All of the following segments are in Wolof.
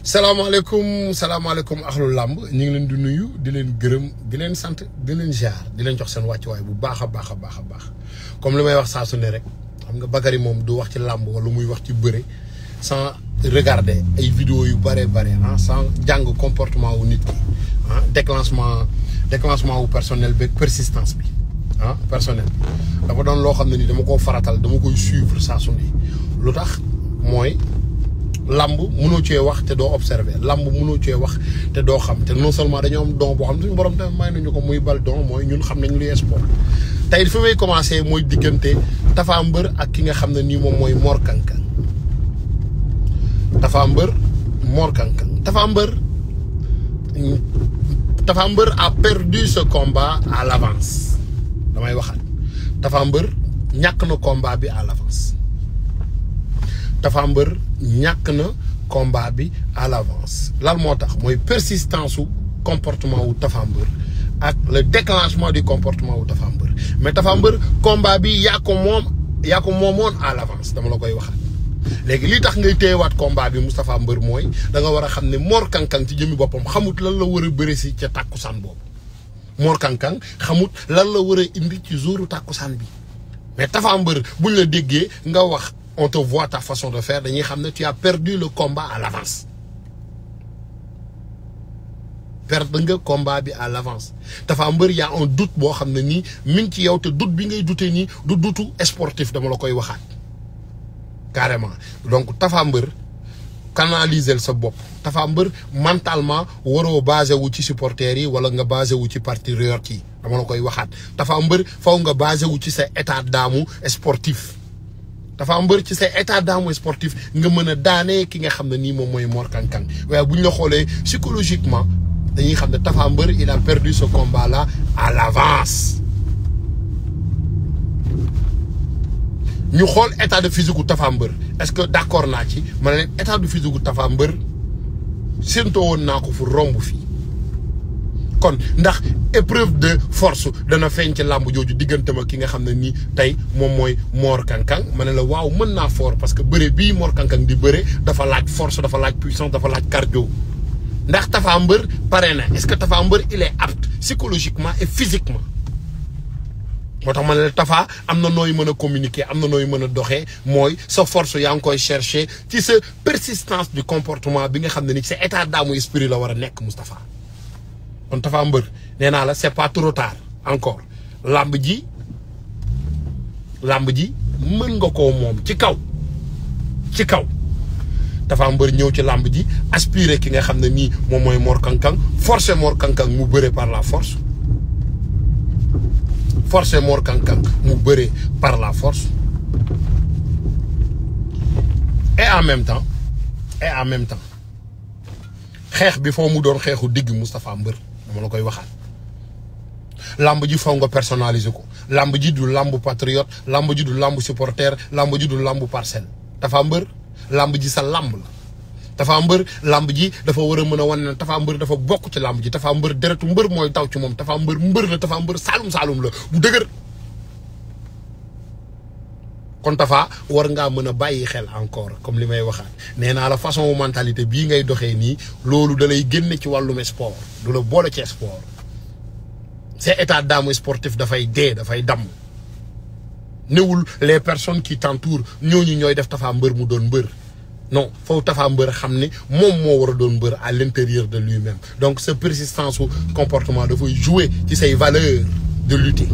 salaamaaleykum salaamaaleykum axlu làmb ñu ngi leen di nuyu di leen gërëm di leen sant di leen jaar di leen jox seen wàccuwaay bu baax a baax a baax a baax comme li may wax saa su ne rek xam nga Bakary moom du wax ci làmb wala muy wax ci bëre sans regarder ay vidéo yu bare bare ah sans jàng comportement wu nit ki ah déclenchement déclenchement wu personnel beeg persistance bi ah personnel bi dafa doon loo xam ne ni dama koo faratal dama koy suivre saa su ne lu tax mooy. lamb mënoo cee wax te doo observer lamb mënoo cee wax te doo xam te non seulement dañoo am don boo xam ne suñu borom tamit may nañu ko muy bal don mooy ñun xam nañ luy sport tey fi may commencé mooy diggante Tapha Mbeur ak ki nga xam ne nii moom mooy Mor Kang Kang Tapha Mbeur Mor Kang Kang Tapha Mbeur Tapha Mbeur a perdu ce combat à l'avance damay waxaat Tapha Mbeur ñàkk na combat bi à l'avance Tapha Mbeur ñàkk na combat bi à l'avance lan moo tax mooy persistance su comportement wu Tapha Mbeur ak le déclenchement du comportement wu Tapha Mbeur mais Tapha Mbeur combat bi yaa ko moom yaa ko moomoon à l'avance dama la koy waxaat léegi li tax ngay téyewaat combat bi Moustapha Mbeur mooy da nga war a xam ne Mor Kang Kang ci jëmmi boppam xamut lan la war a bëre si ca tàkkusaan boobu Mor Kang Kang xamut lan la war a indi ci jouru tàkkusaan bi mais Tapha Mbeur buñ la déggee nga wax on te voit ta façon de faire dañuy xam ne tu as perdu le combat à l'avance perdre nga combat bi à l'avance Tapha Mbeur y a un doute boo xam ne nii mi ngi ci yow te doute bi ngay dute nii du dutu sportif dama la koy waxaat carrément donc Tapha Mbeur canaliser sa bopp Tapha Mbeur mentalement waroo basé wu ci supporters yi wala nga basé wu ci patriotes yi dama la koy waxaat Tapha Mbeur faw nga basé wu ci sa état d'âme sportif Tapha Mbeur ci sa état d'âme sportif nga mën a daanee ki nga xam ne nii moom mooy Mor Kang Kang waaye bu ñu la xoolee psychologiquement dañuy xam ne Tapha Mbeur il a perdu ce combat là à l'avance ñu xool état de physique gu Tapha Mbeur est-ce que d'accord naa ci ma ne leen état de physique gu Tapha Mbeur séentoo woon naa ko fu romb fii kon ndax épreuve de force dana feeñ ci làmb jooju diggante ma ki nga xam ne nii tey moom mooy Mor Kang Kang ma ne la waaw mën naa fort parce que bëre bii Mor Kang Kang di bëre dafa laaj force dafa laaj puissance dafa laaj cardio ndax Tapha Mbeur pare na est-ce que Tapha Mbeur il est apte psychologiquement et physiquement moo tax ma ne la Tapha am na nooy mën a communiquer am na nooy mën a doxee mooy sa force yaa ngi koy chercher ci sa persistance du comportement bi nga xam ne ni sa état d'âme esprit la war a nekk Moustapha kon Tapha Mbeur nee naa la c'est pas trop tard encore làmb ji làmb ji mën nga koo moom ci kaw ci kaw Tapha Mbeur ñëw ci làmb ji aspirer ki nga xam ne nii moom mooy Mor Kang Kang forcer Mor Kang Kang mu bëre par la force forcer Mor Kang Kang mu bëre par la force et en même temps et en même temps xeex bi foo mu doon xeexu digg Moustapha Mbeur dama la koy waxaat lamb ji faw nga personnaliser ko lamb ji du lamb patriote lamb ji du lamb supporter lamb ji du lamb parcelle Tapha Mbeur lamb ji sa lamb la Tapha Mbeur lamb ji dafa war a mën a wan ne Tapha Mbeur dafa bokk ci lamb ji Tapha Mbeur deretu mbër mooy taw ci moom Tapha Mbeur mbër la Tapha Mbeur saalum saalum la bu dëgër kon Tapha war ngaa mën a bàyyi xel encore comme li may waxaat nee naa la façon mentalité bii ngay doxee nii loolu da lay génne ci wàllum sport du la boole ci sport c'est état d'âme sportif dafay dee dafay damm newul les personnes qui t'entourent ñooñu ñooy def Tapha Mbeur mu doon mbër non foofu Tapha Mbeur xam ne moom moo war a doon mbër à l'intérieur de lui-même donc sa persistance su comportement dafay jouer ci say valeurs de lutter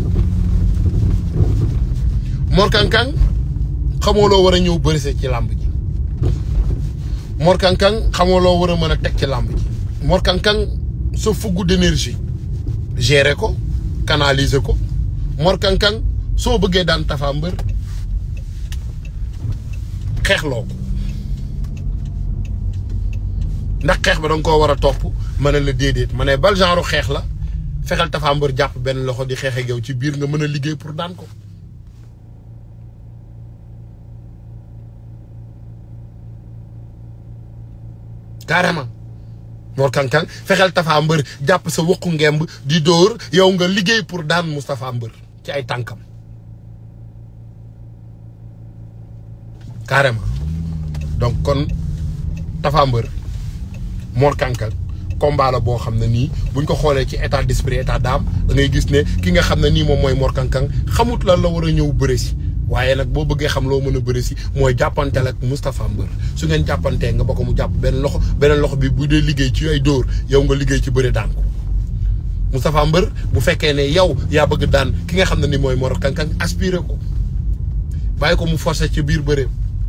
Mor Kang Kang xamoo loo war a ñëw bërise ci làmb ji Mor Kang Kang xamoo loo war a mën a teg ci làmb ji Mor Kang Kang sa fougue d'énergie gérer ko canaliser ko Mor Kang Kang soo bëggee daan Tapha Mbeur xeexloo ko ndax xeex ba danga koo war a topp ma ne la déedéet ma ne bal genre xeex la fexeel Tapha Mbeur jàpp benn loxo di xeex ak yow ci biir nga mën a liggéey pour daan ko carrément Mor Kang Kang fexeel Tapha Mbeur jàpp sa wokku ngemb di dóor yow nga liggéey pour daan Moustapha Mbeur ci ay tànkam carrément donc kon Tapha Mbeur Mor Kankang combat la boo xam ne nii buñ ko xoolee ci état d'esprit état d'âme da ngay gis ne ki nga xam ne nii moom mooy Mor Kankang xamut lan la war a ñëw bëre si waaye nag boo bëggee xam loo mën a bëre si mooy jàppanteel ak Moustapha Mbeur su ngeen jàppantee nga ba ko mu jàpp benn loxo beneen loxo bi bu dee liggéey ci ay dóor yow nga liggéey ci bëre daan ko Moustapha Mbeur bu fekkee ne yow yaa bëgg daan ki nga xam ne ni mooy Mor Kankang aspiré ko bàyyi ko mu forcé ci biir bëreem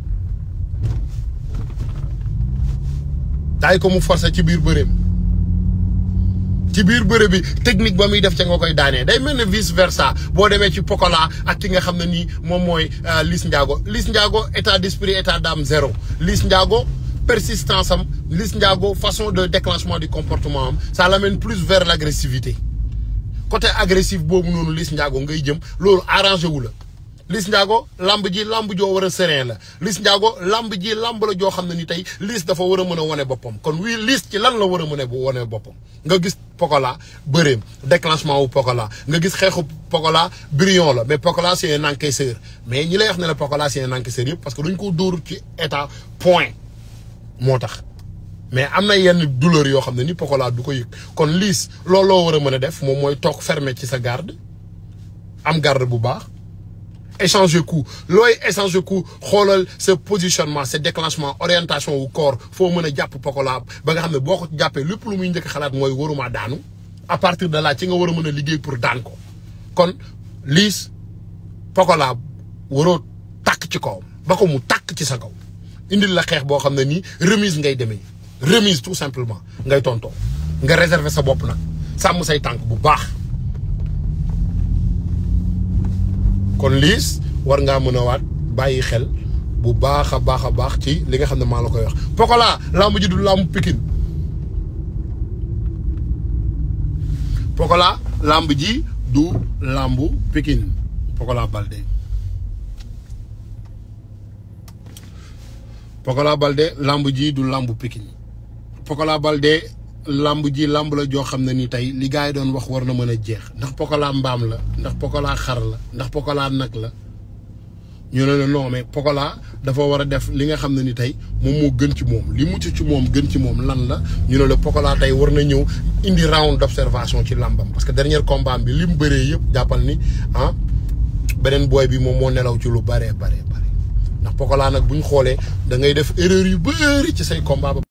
bàyyi ko mu forcé ci biir bëreem ci biir bëre bi technique ba muy def ca nga koy daanee day mel ne vice versa boo demee ci Pokola ak ki nga xam ne nii moom mooy Liss Ndiago Liss Ndiago état d'esprit état d'âme zéro Liss Ndiago persistance am Liss Ndiago façon de déclenchement du comportement am ça l'amène plus vers l'agressivité côté agressif boobu noonu Liss Ndiago ngay jëm loolu arrangé wu la Liss Ndiago lamb ji lamb joo war a serein la Liss Ndiago lamb ji lamb la joo xam ne ni tey Liss dafa war a mën a wane boppam kon wii Liss ci lan la war a mën a wane boppam nga gis Pokola bëreem déclenchement wu Pokola nga gis xeexu Pokola brillant la mais Pokola c'est un encaisseur mais ñi lay wax ne la Pokola c'est un encaisseur yëpp parce que dañ ko dóor ci état point moo tax mais am na yenn douleur yoo xam ne ni Pokola du ko yëg kon Liss loolu loo war a mën a def moom mooy toog fermé ci sa garde am garde bu baax échanger coup looy échanger coup xoolal sa positionnement sa déclenchement orientation wu corps foo mën a jàpp Pokola ba nga xam ne boo ko jàppee lépp lu muy njëkk xalaat mooy waruma daanu à partir de là ci nga war a mën a liggéey pour daan ko kon Liss Pokola waroo takk ci kawam ba ko mu takk ci sa kaw indil la xeex boo xam ne nii remise ngay demee remise tout simplement ngay tontoo nga réserver sa bopp nag sàmm say tànk bu baax kon Liss war ngaa mën a waat bàyyi xel bu baax a baax a baax ci li nga xam ne maa la koy wax Pokola lamb ji du lamb Pikine Pokola lamb ji du lamb Pikine Pokola Baldé Pokola Baldé lamb ji du lamb Pikine Pokola Baldé lamb ji lamb la joo xam ne ni tey li gars yi doon wax war na mën a jeex ndax Pokola mbaam la ndax Pokola xar la ndax Pokola nag la ñu ne la non mais Pokola dafa war a def li nga xam ne ni tey moom moo gën ci moom li mucc ci moom gën ci moom lan la ñu ne la Pokola tey war na ñëw indi round d'observation ci lambam parce que dernier combat bi li mu bëree yëpp jàppal ni ah beneen booy bi moom moo nelaw ci lu baree baree bare ndax Pokola nag bu ñu xoolee da ngay def erreur yu bëri ci say combat ba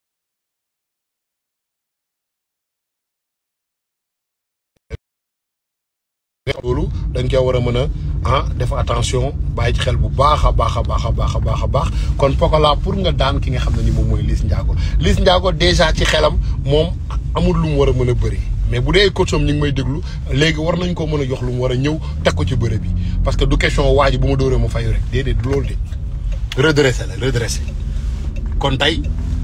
loolu dañ koy war a mën a ah def attention bàyyi ci xel bu baax a baax a baax a baax a baax a baax kon Pokola pour nga daan ki nga xam ne ni moom mooy Liss Ndiago Liss Ndiago déjà ci xelam moom amul lu mu war a mën a bëri mais bu dee coach am ñu ngi may déglu léegi war nañ ko mën a jox lu mu war a ñëw teg ko ci bëre bi parce que du question waa ji bu ma dóoree ma fayu rek déedéet du loolu de redressé la redressé kon tey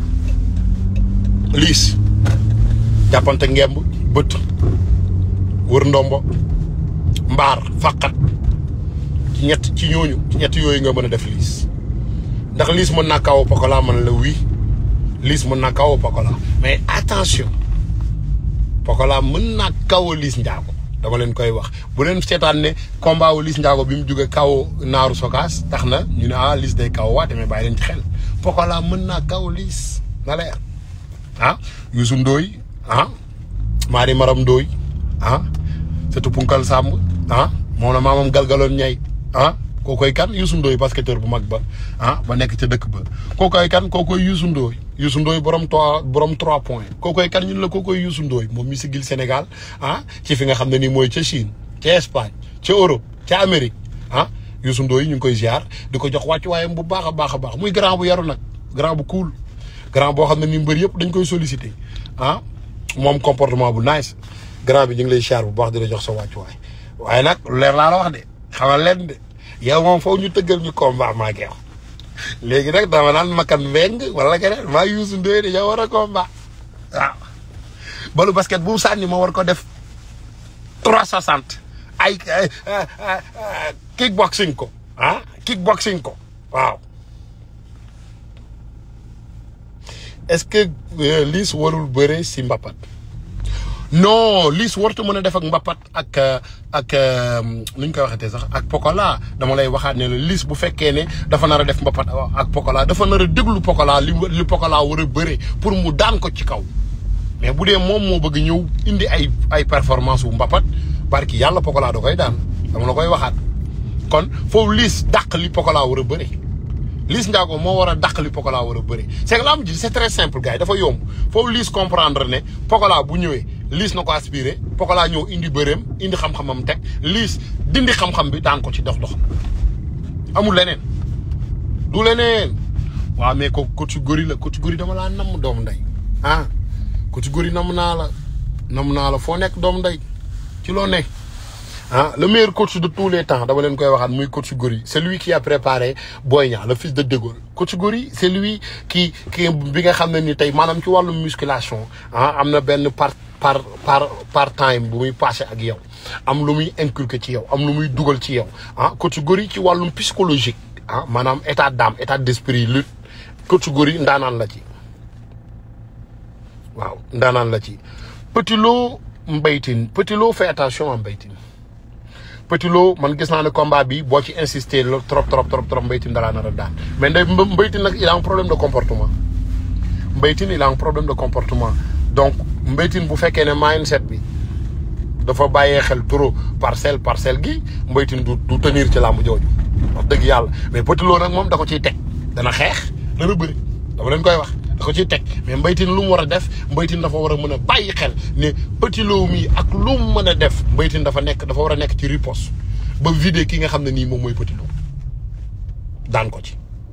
Liss jàppante ngemb bët wër ndombo mbaar faqat ci ñett ci ñooñu ci ñett yooyu nga mën a def Liss ndax Liss mën naa kaw Pokola man la oui Liss mën naa kaw Pokola mais attention Pokola mën naa kaw Liss Ndiago dama leen koy wax bu leen seetaan ne combat wu Liss Ndiago bi mu jóge kaw naaru sokaas tax na ñu ne ah Liss day kaw waate mais bàyyi leen ci xel Pokola mën naa kaw Liss na leer ah Youssou Ndoye ah Maari Maram Ndoye ah surtout Punkal Samb ah moom la maamam galgaloon ñay ah kookoy kan Youssou Ndoye basketteur bu mag ba ah ba nekk ca dëkk ba kookoy kan kookoy Youssou Ndoye Youssou Ndoye borom trois borom trois points kookoy kan ñun la kookoy Youssou Ndoye moom mi sigil Sénégal ah ci fi nga xam ne nii mooy ca Chine ca Espagne ca Europe ca Amérique ah Youssou Ndoye ñu ngi koy ziar di ko jox wàccuwaayam bu baax a baax a baax muy grand bu yaru nag grand bu cool grand boo xam ne ni mbër yëpp dañ koy solliciter ah moom comportement bu nice grand bi ñu ngi lay ziar bu baax di la jox sa wàccuwaay waaye nag leer laa la wax de xamal leen de yow moom foofu ñu tëggal ñu combat maa ngi léegi nag dama naan makan mbeng wala keneen maa Youssou Ndoye de yow war a combat waaw balu basket bu mu sànni ma war ko def trois soixante ay kickboxing ko ah kickboxing ko waaw est-ce que Liss warul bëre si mbapat non liis warta mën a def ak mbapat ak ak nu ñu koy waxatee sax ak Pokola dama lay waxaat ne la liis bu fekkee ne dafa nar a def mbapat ak Pokola dafa nar a déglu Pokola li li Pokola war a bëre pour mu daan ko ci kaw mais bu dee moom moo bëgg ñëw indi ay ay performance wu mbapat barki yàlla Pokola da koy daan dama la koy waxaat kon foofu liis dàq li Pokola war a bëre Liss Ndiago moo war a dàq li Pokola war a bëri c'est que lamb ji c'est très simple gars yi dafa yomb foofu Liss comprendre ne Pokola bu ñëwee Liss na ko aspiré Pokola ñëw indi bëreem indi xam-xamam teg Liss dindi xam-xam bi daan ko ci dox dox amul leneen du leneen waaw mais ko coach Gori la coach Gori dama laa namm doomu ndey ah coach Gori namm naa la namm naa la foo nekk doomu ndey ci loo nekk ah le meilleur coach de tous les temps dama leen koy waxaat muy coach Gori c'est lui qui a préparé Boy Niang le fils de De Gaulle coach Gori c'est lui qui qui bi nga xam ne ni tey maanaam ci wàllum musculation ah am na benn par par par par time bu muy passé ak yow am lu muy inculqué ci yow am lu muy dugal ci yow ah coach Gori ci wàllum psychologique ah maanaam état d'âme état d'esprit lutte coach Gori ndaanaan la ci waaw ndaanaan la ci Petit Lo Mbaye Tine Petit Lo fait attention à Mbaye Tine Petit Lo man gis naa ne combat bi boo ci insister la trop trop trop trop Mbaye Tine dalaa nar a daan mais nday Mbaye Tine nag il a un problème de comportement Mbaye Tine il a un problème de comportement donc Mbaye Tine bu fekkee ne mindset bi dafa bàyyee xel trop parcelle parcelle gi Mbaye Tine du du tenir ci làmb jooju wax dëgg yàlla mais Petit Lo nag moom da ko ciy teg dana xeex dana bëri dama leen koy wax da ko ciy teg mais Mbaye Tine lu mu war a def Mbaye Tine dafa war a mën a bàyyi xel ne Petit Lo mi ak lu mu mën a def Mbaye Tine dafa nekk dafa war a nekk ci riposte ba vider ki nga xam ne nii moom mooy Petit Lo daan ko ci.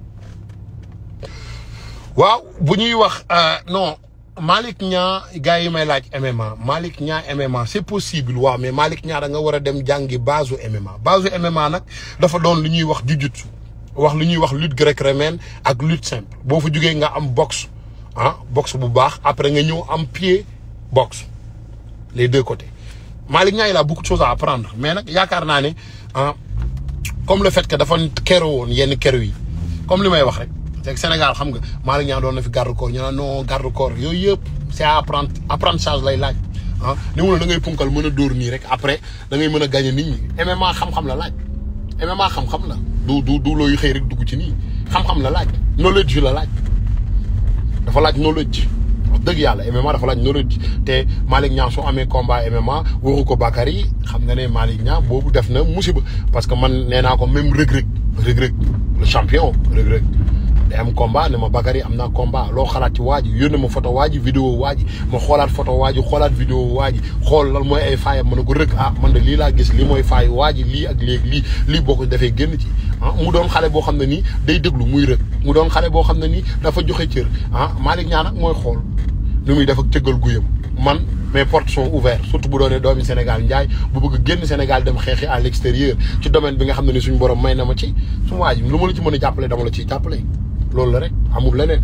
waaw bu ñuy wax non Malick Niang gars yi may laaj MMA Malick Niang MMA c'est possible waaw mais Malick Niang da nga war a dem jàngi base MMA base MMA nag dafa doon lu ñuy wax jujutsu wax lu ñuy wax lutte gréco-romaine ak lutte simple boo fa jugee nga am boxe ah boxe bu baax après nga ñëw am pied boxe les deux côtés Malick Niang il a beaucoup de choses à apprendre mais nag yaakaar naa ne ah comme le fait que dafa kero woon yenn kero yi comme li may wax rek c'est que Sénégal xam nga Malick Niang doon na fi garde corps ñu naan non garde corps yooyu yëpp c'est apprendre apprentissage lay laaj ah ni mu ne da ngay punkal mën a dóor nii rek après da ngay mën a gagner nit ñi MMA xam-xam la laaj MMA xam-xam la du du du looy xëy rek dugg ci nii xam-xam la laaj knowledge la laaj dafa laaj knowledge wax dëgg yàlla MMA dafa laaj knowledge te Malick Niang soo amee combat MMA waxu ko Bakary xam nga ne Malick Niang boobu def na musiba parce que man nee naa ko même rëg-rëg rëg-rëg le champion rëg-rëg day am combat ne ma Bakary am naa combat loo xalaat ci waa ji yónnee ma photo waa ji vidéo waa ji ma xoolaat photo waa ji xoolaat vidéo waa ji xool lan mooy ay faayam ma ne ko rëg ah man de lii laa gis lii mooy faay waa ji lii ak léegi lii lii boo ko defee génn ci ah mu doon xale boo xam ne nii day déglu muy rëg mu doon xale boo xam ne nii dafa joxe cër ah Malick Niang nag mooy xool nu muy def ak cëggal guyam man mes portes sont ouvertes surtout bu doonee doomi Sénégal njaay bu bëgg génn Sénégal dem xeexi à l'extérieur ci domaine bi nga xam ne ni suñu borom may na ma ci su waa ji lu ma la ci mën a jàppale dama la ciy jàppale loolu la rek amul leneen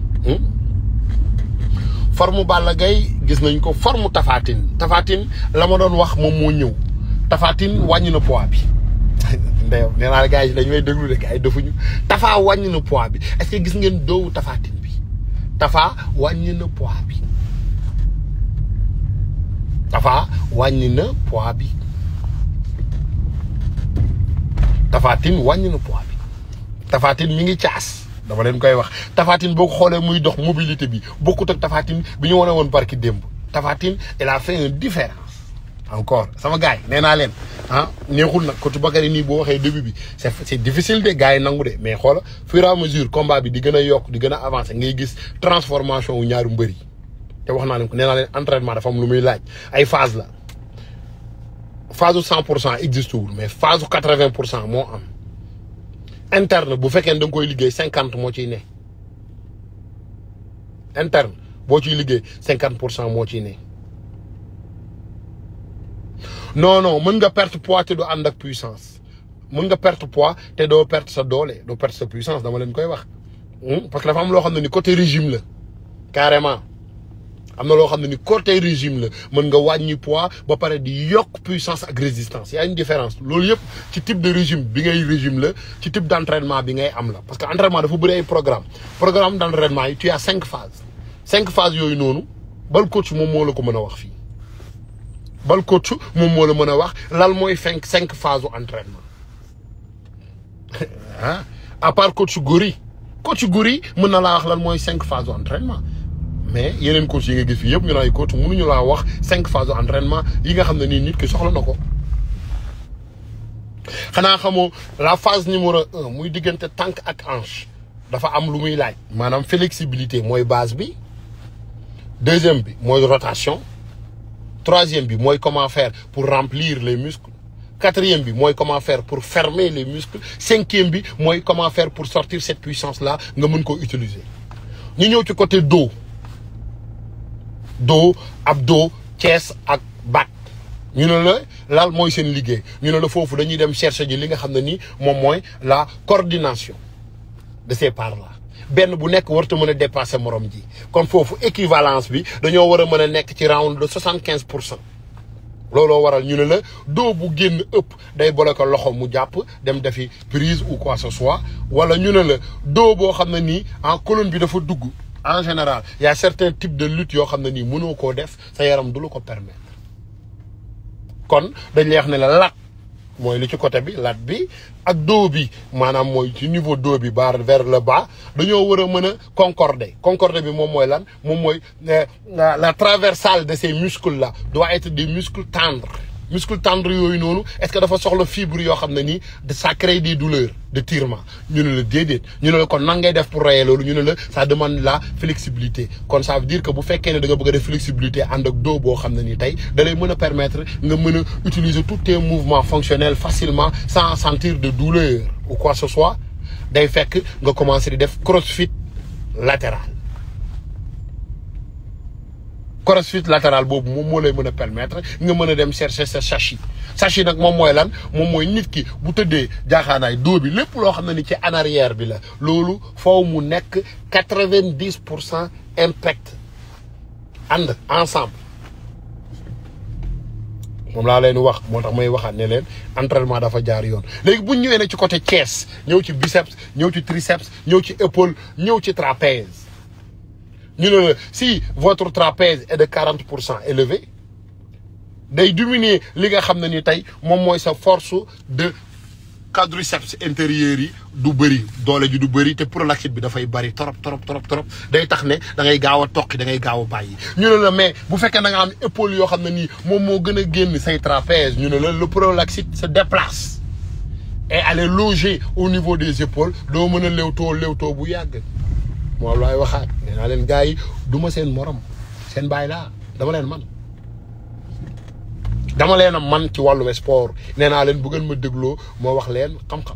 forme Balla Gaye gis nañ ko forme Tafatine Tafatine la ma doon wax moom moo ñëw Tafatine wàññi na poids bi ndeyow nee naa la gars yi dañu may déglu de gars yi defuñu Tafa wàññi na poids bi est-ce que gis ngeen doowu Tafatine bi Tafa wàññi na poids bi Tafa wàññi na poids bi Tafatine wàññi na poids bi Tafatine mi ngi caas dama leen koy wax Tafatine boo ko xoolee muy dox mobilité bi bokkut ak Tafatine bi ñu wane woon barki démb Tafatine il a fait une différence encore sama gars yi nee naa leen ah neexul nag côté Bakary nii boo waxee début bi c'est c'est difficile de gars yi nangu de mais xoola fur et à mesure combat bi di gën a yokk di gën a avancer ngay gis transformation wu ñaari mbër yi te wax naa leen ko nee naa leen entraînement dafa am lu muy laaj ay phase la phase su cent pour cent existe wul mais phase su quatre vingt pour cent moo am interne bu fekkee ne da nga koy liggéey cinquante moo ciy ne interne boo ciy liggéey cinquante pour cent moo ciy ne non non mën nga perte poids te doo ànd ak puissance mën nga perte poids te doo perte sa doole doo perte sa puissance dama leen koy wax parce que dafa am loo xam ne ni côté régime la carrément am na loo xam ne ni côté régime la mën nga wàññi poids ba pare di yokk puissance ak résistance y a une différence loolu yëpp ci type de régime bi ngay régime la ci type d'entraînement bi ngay am la parce que entraînement dafa bëri ay programme programme d'entraînement yi tu as cinq phases cinq phases yooyu noonu bal coach moom moo la ko mën a wax fii bal coach moom moo la mën a wax lan mooy cinq cinq phases entraînement ah à part coach Gori coach Gori mën na laa wax lan mooy cinq phases entraînement mais yeneen coach yi nga gis fii yëpp ñu naan coach mënuñu laa wax cinq phases entraînement yi nga xam ne nii nit ki soxla na ko. xanaa xamoo la phase numéro un muy diggante tànk ak hanche dafa am lu muy laaj maanaam flexibilité mooy base bi deuxième bi mooy rotation troisième bi mooy comment faire pour remplir les muscles quatrième bi mooy comment faire pour fermer les muscles cinquième bi mooy comment faire pour sortir cette puissance là nga mën ko utiliser ñu ñëw ci côté dos dos abdos chest ak back ñu ne la laal mooy seen liggéey ñu ne la foofu dañuy dem chercher ji li nga xam ne ni moom mooy la coordination de ces parts là benn bu nekk warta mën a dépasser morom ji kon foofu équivalence bi dañoo war a mën a nekk ci round de soixante quinze pour cent looloo waral ñu ne la doo bu génn ëpp day bloquer loxo mu jàpp dem defi prise ou quoi que ce soit wala ñu ne la doo boo xam ne nii en colonne bi dafa dugg en général y a certains types de lutte yoo xam ne nii mënoo koo def sa yaram du la ko permettre kon dañ lay wax ne la lat mooy li ci côté bi lat bi ak dos bi maanaam mooy ci niveau dos bi bar vers le bas dañoo war a mën a concorder concorder bi moom mooy lan moom mooy la traversale de ces muscles là doit être des muscles tendres muscles tendres yooyu noonu est-ce que dafa soxla fibre yoo xam ne nii ça crée des douleurs de tirement ñu ne la déedéet ñu ne la kon nan ngay def pour rayer loolu ñu ne la ça demande la flexibilité kon ça veut dire que bu fekkee ne da nga bëgg a def flexibilité ànd ak dos boo xam ne nii tey da lay mën a permettre nga mën a utiliser tous tes mouvements fonctionnels facilement sans sentir de douleur ou quoi que ce soit day fekk nga commencer di def crossfit latéral crossfit latéral boobu moom moo lay mën a permettre nga mën a dem chercher sa sachis sachis nag moom mooy lan moom mooy nit ki bu tëddee jaaxaanaay dos bi lépp loo xam ne ni ci en arrière bi la loolu foofu mu nekk quatre-vingt-dix pour cent impact ànd ensemble moom laa leen wax moo tax may waxaat ne leen entraînement dafa jaar yoon léegi bu ñu ñëwee nag ci côté chest ñëw ci biceps ñëw ci triceps ñëw ci épaule ñëw ci trapèze ñu ne la si votre trapèze est de quarante pour cent élevé day diminuer li nga xam ne ni tey moom mooy sa force de quadriceps intérieur yi du bëri doole ji du bëri te prolactite bi dafay bëri trop trop trop trop day tax ne da ngay gaaw a toqi da ngay gaaw a bàyyi. ñu ne la mais bu fekkee da nga am épaule yoo xam ne nii moom moo gën a génn say trapèze ñu ne la le prolactite se déplace et aller loger au niveau des épaules doo mën a léwtoo léwtoo bu yàgg. moom laay waxaat nee naa leen gars yi du ma seen morom seen baay laa dama leen man dama leen a man ci wàllu sport nee naa leen bu ngeen ma dégloo moo wax leen xam-xam.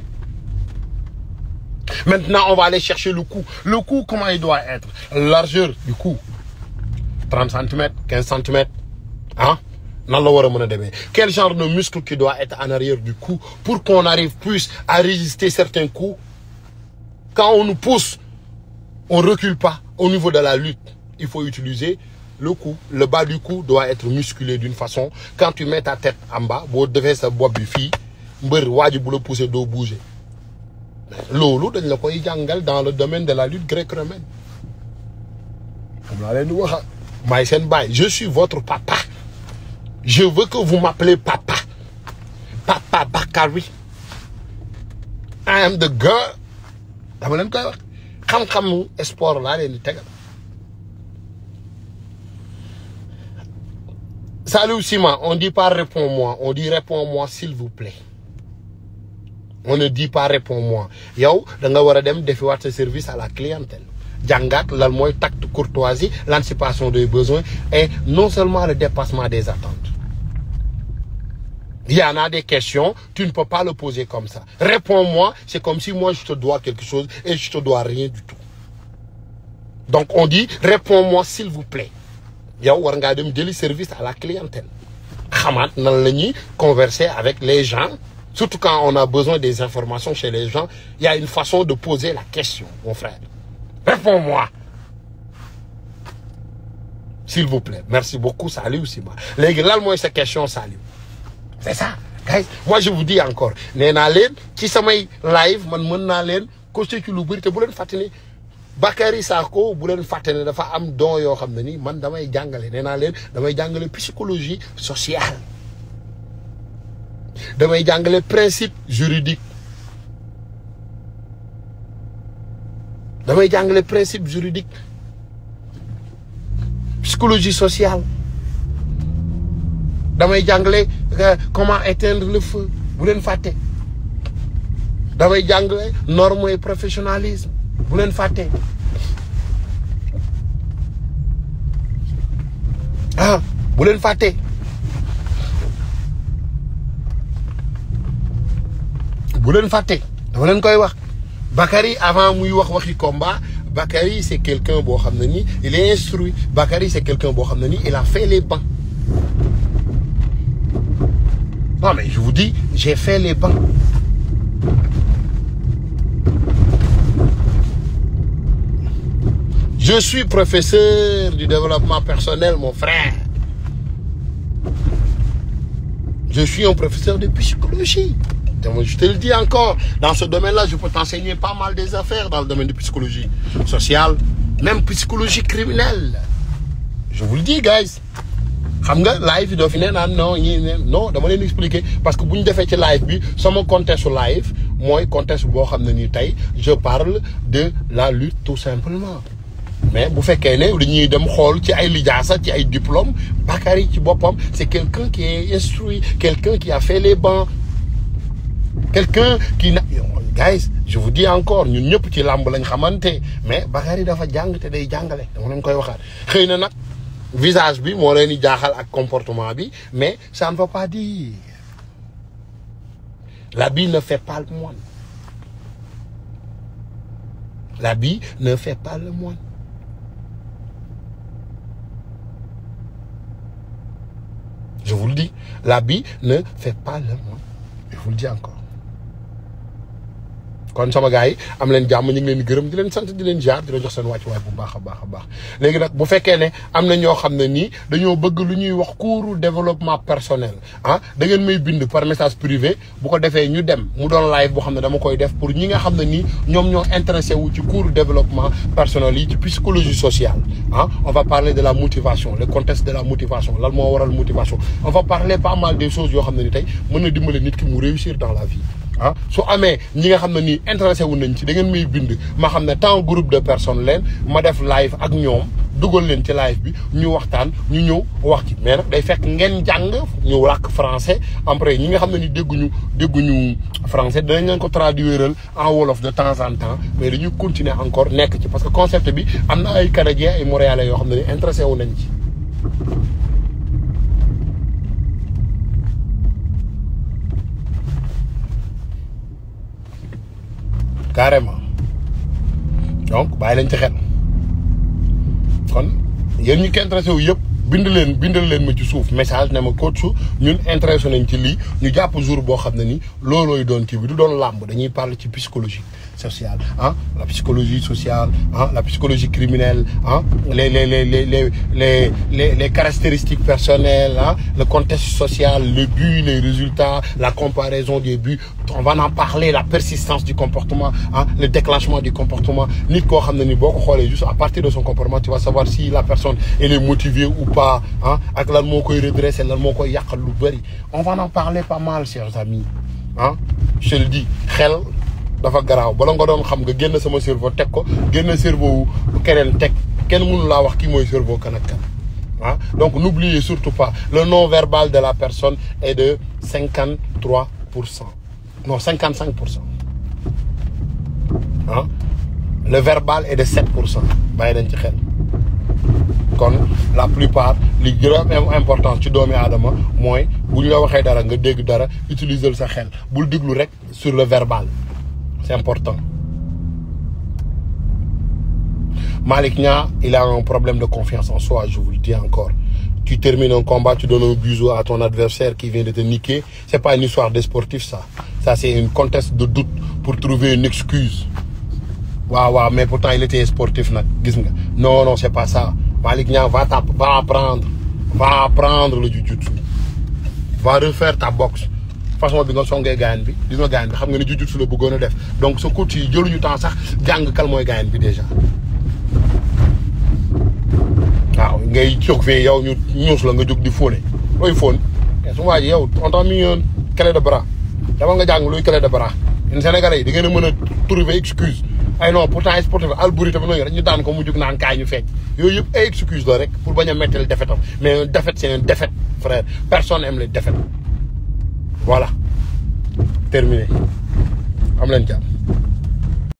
maintenant on va aller chercher le cou le cou comment il doit être largeur du cou trente centimètres quinze centimètres ah nan la war a mën a demee quel genre de muscle qui doit être en arrière du cou pour qu'on arrive plus à résister certains coups quand on nous pousse. on recule pas au niveau de la lutte il faut utiliser le cou le bas du cou doit être musculé d'une façon quand tu mets ta tête en bas boo defee sa bopp bi fii mbër waa ji bu la pousser doo bouger loolu dañ la koy jàngal dans le domaine de la lutte gréco-romaine xam laa leen di waxa maay seen baay je suis votre papa je veux que vous m'appelez papa papa Bakary I am the girl dama leen koy wax xam-xamu sport laa leen di tegal Saliou Sima on dit pas réponds-moi on dit réponds-moi s'il vous plaît on ne dit pas réponds-moi yow da nga war a dem defiwaat sa service à la clientèle jàngaat lan mooy tact courtoisie l'anticipation des besoins et non seulement le dépassement des attentes il y en a des questions tu ne peux pas le poser comme ça réponds-moi c'est comme si moi je te dois quelque chose et je te dois rien du tout donc on dit réponds-moi s'il vous plaît yow war ngaa dem jëli service à la clientèle xamaat nan la ñuy converser avec les gens surtout quand on a besoin des informations chez les gens il y a une façon de poser la question mon frère réponds-moi s'il vous plaît merci beaucoup Saliou Sima léegi lan mooy sa question Saliou c'est ça guys moi je vous dis encore nee naa leen ci samay live man mën naa leen coacher ci lu bëri te bu leen fàttali Bakary Sakho bu leen fàtte ne dafa am don yoo xam ne ni man damay jàngale nee naa leen damay jàngale psychologie sociale damay jàngale principe juridique damay jàngale principe juridique psychologie sociale damay jàngale comment éteindre le feu bu leen fàtte damay jàngale norme et professionnalisme bu leen fàtte ah bu leen fàtte bu leen fàtte dama leen koy wax Bakary avant muy wax waxi combat Bakary c'est quelqu'un boo xam ne nii il est instruit Bakary c'est quelqu'un boo xam ne nii il a fait les bancs non mais je vous dis j'ai fait les bancs je suis professeur du développement personnel mon frère je suis un professeur de psychologie je te le dis encore dans ce domaine-là je peux t'enseigner pas mal des affaires dans le domaine de psychologie sociale même psychologie criminelle je vous le dis guys xam nga live yi doo fi nee naan non ñii ne non dama leen expliquer parce que bu ñu defee ci live bi sama contexte live mooy contexte boo xam ne nii tey je parle de la lutte tout simplement mais bu fekkee ne dañuy dem xool ci ay lijaasa ci ay diplôme Bakary ci boppam c'est quelqu'un qui est instruit quelqu'un qui a fait les bancs quelqu'un qui na guys je vous dis encore ñun ñëpp ci làmb lañ xamante mais Bakary dafa jàng te day jàngale dama leen koy waxaat xëy na nag visage bi moo leen di jaaxal ak comportement bi mais ça ne veut pas dire l'habit ne fait pas le moine l'habit ne fait pas le moine je vous le dis l'habit ne fait pas le moine je vous le dis encore kon sama gars yi am leen jàmm ñu ngi leen di gërëm di leen sant di leen jaar di la jox seen wàccuwaay bu baax a baax a baax léegi nag bu fekkee ne am na ñoo xam ne nii dañoo bëgg lu ñuy wax cours développement personnel ah da ngeen may bind par message privé bu ko defee ñu dem mu doon live boo xam ne dama koy def pour ñi nga xam ne nii ñoom ñoo intéressé wu ci cours développement personnel yi ci psychologie sociale ah on va parler de la motivation le contexte de la motivation lan moo waral motivation on va parler pas mal des choses yoo xam ne ni tey mën na dimbale nit ki mu réussir dans la vie ah su amee ñi nga xam ne nii intéressé wu nañ ci da ngeen may bind ma xam ne tant groupe de personnes leen ma def live ak ñoom dugal leen ci live bi ñu waxtaan ñu ñëw wax ci mais nag day fekk ngeen jàng ñu làkk français après ñi nga xam ne ni dégguñu dégguñu français danañ leen ko traduiral en wolof de temps en temps mais dañuy continuer encore nekk ci parce que concept bi am na ay canadiens ay montréalais yoo xam ne ni intéressé wu nañ ci carrément donc bàyyi leen ci xel kon yéen ñu ko intéressé wu yëpp bind leen bindal leen ma ci suuf message ne ma coach su ñun intéressé nañ ci lii ñu jàpp jour boo xam ne ni loolooy doon kii bi du doon làmb dañuy parler ci psychologie sociale ah la psychologie sociale ah la psychologie criminelle ah les les les les les les les les caractéristiques personnelles ah le contexte social le but les résultats la comparaison des buts on va en parler la persistance du comportement ah le déclenchement du comportement nit koo xam ne ni boo ko xoolee juste à partir de son comportement tu vas savoir si la personne elle est motivée ou pas ah ak lan moo koy redresser lan moo koy yàqal lu bëri on va en parler pas mal chers amis ah je te le dis xel dafa garaaw bala nga doon xam nga génn sama cerveau teg ko génn cerveau wu keneen teg kenn mënu laa wax kii mooy cerveau kan ak kan ah donc n'oubliez surtout pas le non verbal de la personne est de cinquante trois pour cent non cinquante cinq pour cent ah le verbal est de sept pour cent bàyyi nañ ci xel kon la plupart li gën a important ci doomi aadama mooy bu ñu la waxee dara nga dégg dara utiliser sa xel bul déglu rek sur le verbal c'est important Malick Nia il a un problème de confiance en soi je vous le dis encore tu termines un combat tu donnes un bisou à ton adversaire qui vient de te niquer c'est pas une histoire de sportif ça ça c'est une contexte de doute pour trouver une excuse waaw waaw mais pourtant il était sportif nag gis nga non non c'est pas ça Malick Nia va ta va apprendre va apprendre le jujutsu va refaire ta boxe façon bi nga songee gaayan bi gis nga gaayan bi xam nga ne jujutsu la bëggoon a def donc sa coach yi jëluñu temps sax jàng kal mooy gaayan bi déjà waaw ngay jóg fii yow ñu ñuus la nga jóg di fóone looy fóon te su ma waa ji yow on t'a mis un clé de bras dama nga jàng luy clé de bras ñun Sénégalais yi da ngeen a mën a trouver excuse ay non pourtant ay sportif Albouri tamit noonu rek ñu daan ko mu jóg naan kaay ñu fecc yooyu yëpp ay excuse la rek pour bañ a mettel défaite am mais une défaite c'est une défaite frère personne aime les défaites voilà terminé am leen jàmm